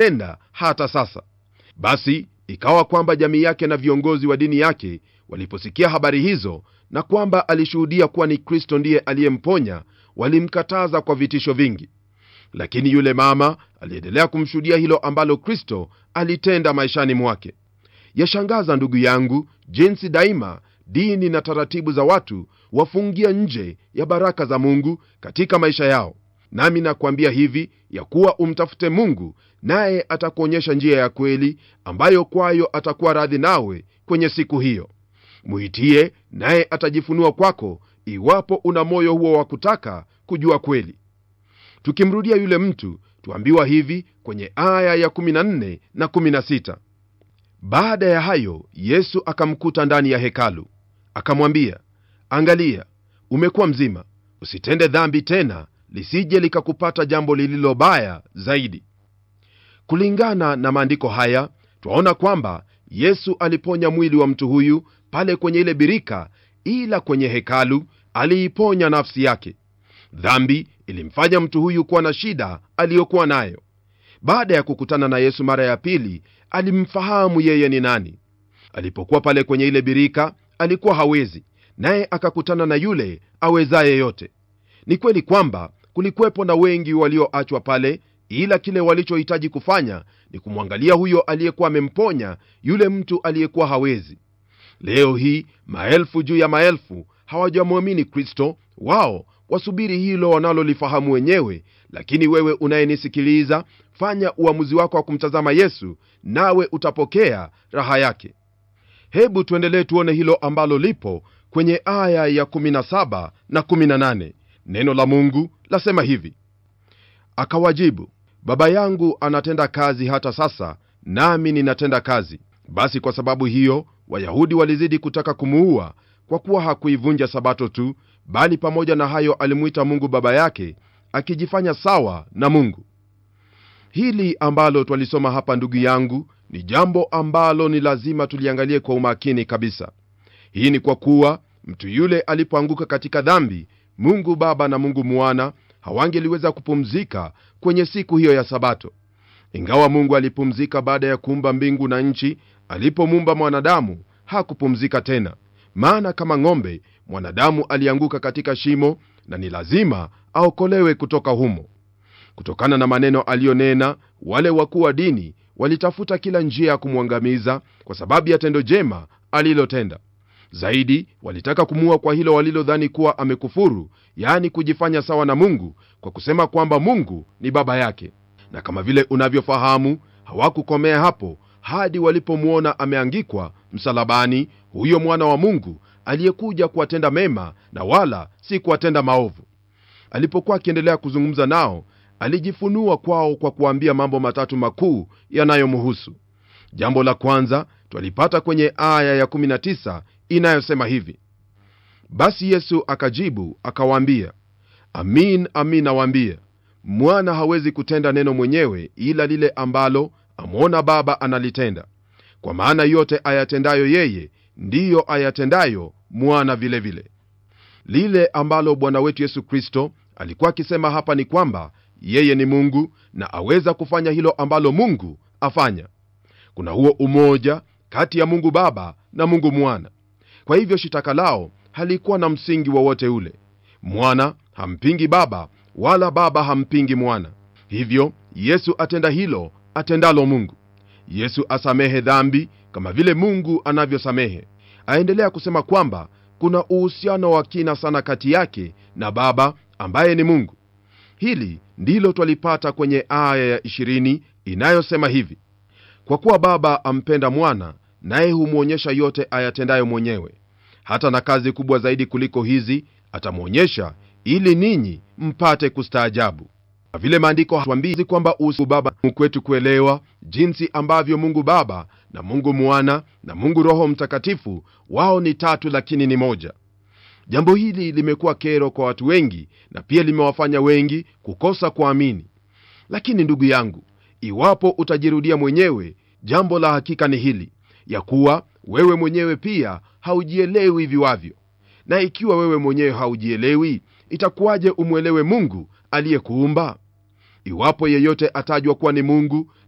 alitenda hata sasa basi ikawa kwamba jamii yake na viongozi wa dini yake waliposikia habari hizo na kwamba alishuhudia kuwa ni kristo ndiye aliyemponya walimkataza kwa vitisho vingi lakini yule mama aliendelea kumshuhudia hilo ambalo kristo alitenda maishani mwake yashangaza ndugu yangu jinsi daima dini na taratibu za watu wafungia nje ya baraka za mungu katika maisha yao nami nakwambia hivi ya kuwa umtafute mungu naye atakuonyesha njia ya kweli ambayo kwayo atakuwa radhi nawe kwenye siku hiyo mwitie naye atajifunua kwako iwapo una moyo huo wa kutaka kujua kweli tukimrudia yule mtu tuambiwa hivi kwenye aya ya 14 na 16 baada ya hayo yesu akamkuta ndani ya hekalu akamwambia angalia umekuwa mzima usitende dhambi tena lisije likakupata jambo lililo baya zaidi kulingana na maandiko haya twaona kwamba yesu aliponya mwili wa mtu huyu pale kwenye ile birika ila kwenye hekalu aliiponya nafsi yake dhambi ilimfanya mtu huyu kuwa na shida aliyokuwa nayo baada ya kukutana na yesu mara ya pili alimfahamu yeye ni nani alipokuwa pale kwenye ile birika alikuwa hawezi naye akakutana na yule awezaye yote ni kweli kwamba kulikuwepo na wengi walioachwa pale ila kile walichohitaji kufanya ni kumwangalia huyo aliyekuwa amemponya yule mtu aliyekuwa hawezi leo hii maelfu juu ya maelfu hawajamwamini kristo wao wasubiri hilo wanalolifahamu wenyewe lakini wewe unayenisikiliza fanya uamuzi wako wa kumtazama yesu nawe utapokea raha yake hebu tuendelee tuone hilo ambalo lipo kwenye aya ya 17 na 18 neno la mungu lasema hivi akawajibu baba yangu anatenda kazi hata sasa nami ninatenda kazi basi kwa sababu hiyo wayahudi walizidi kutaka kumuua kwa kuwa hakuivunja sabato tu bali pamoja na hayo alimwita mungu baba yake akijifanya sawa na mungu hili ambalo twalisoma hapa ndugu yangu ni jambo ambalo ni lazima tuliangalie kwa umakini kabisa hii ni kwa kuwa mtu yule alipoanguka katika dhambi mungu baba na mungu mwana hawangeliweza kupumzika kwenye siku hiyo ya sabato ingawa mungu alipumzika baada ya kuumba mbingu na nchi alipomuumba mwanadamu hakupumzika tena maana kama ng'ombe mwanadamu alianguka katika shimo na ni lazima aokolewe kutoka humo kutokana na maneno aliyonena wale wakuu wa dini walitafuta kila njia ya kumwangamiza kwa sababu ya tendo jema alilotenda zaidi walitaka kumuua kwa hilo walilodhani kuwa amekufuru yaani kujifanya sawa na mungu kwa kusema kwamba mungu ni baba yake na kama vile unavyofahamu hawakukomea hapo hadi walipomwona ameangikwa msalabani huyo mwana wa mungu aliyekuja kuwatenda mema na wala si kuwatenda maovu alipokuwa akiendelea kuzungumza nao alijifunua kwao kwa kuambia mambo matatu makuu yanayomhusu jambo la kwanza twalipata kwenye aya ya19 inayosema hivi basi yesu akajibu akawaambia amin amin nawaambia mwana hawezi kutenda neno mwenyewe ila lile ambalo amwona baba analitenda kwa maana yote ayatendayo yeye ndiyo ayatendayo mwana vilevile vile. lile ambalo bwana wetu yesu kristo alikuwa akisema hapa ni kwamba yeye ni mungu na aweza kufanya hilo ambalo mungu afanya kuna huo umoja kati ya mungu baba na mungu mwana kwa hivyo shitaka lao halikuwa na msingi wowote ule mwana hampingi baba wala baba hampingi mwana hivyo yesu atenda hilo atendalo mungu yesu asamehe dhambi kama vile mungu anavyosamehe aendelea kusema kwamba kuna uhusiano wa kina sana kati yake na baba ambaye ni mungu hili ndilo twalipata kwenye aya ya 20 inayosema hivi kwa kuwa baba ampenda mwana naye humwonyesha yote ayatendayo mwenyewe hata na kazi kubwa zaidi kuliko hizi atamwonyesha ili ninyi mpate kustaajabu vile maandiko hatuambii kwamba usi baba kwetu kuelewa jinsi ambavyo mungu baba na mungu mwana na mungu roho mtakatifu wao ni tatu lakini ni moja jambo hili limekuwa kero kwa watu wengi na pia limewafanya wengi kukosa kuamini lakini ndugu yangu iwapo utajirudia mwenyewe jambo la hakika ni hili ya kuwa wewe mwenyewe pia haujielewi viwavyo na ikiwa wewe mwenyewe haujielewi itakuwaje umwelewe mungu aliyekuumba iwapo yeyote atajwa kuwa ni mungu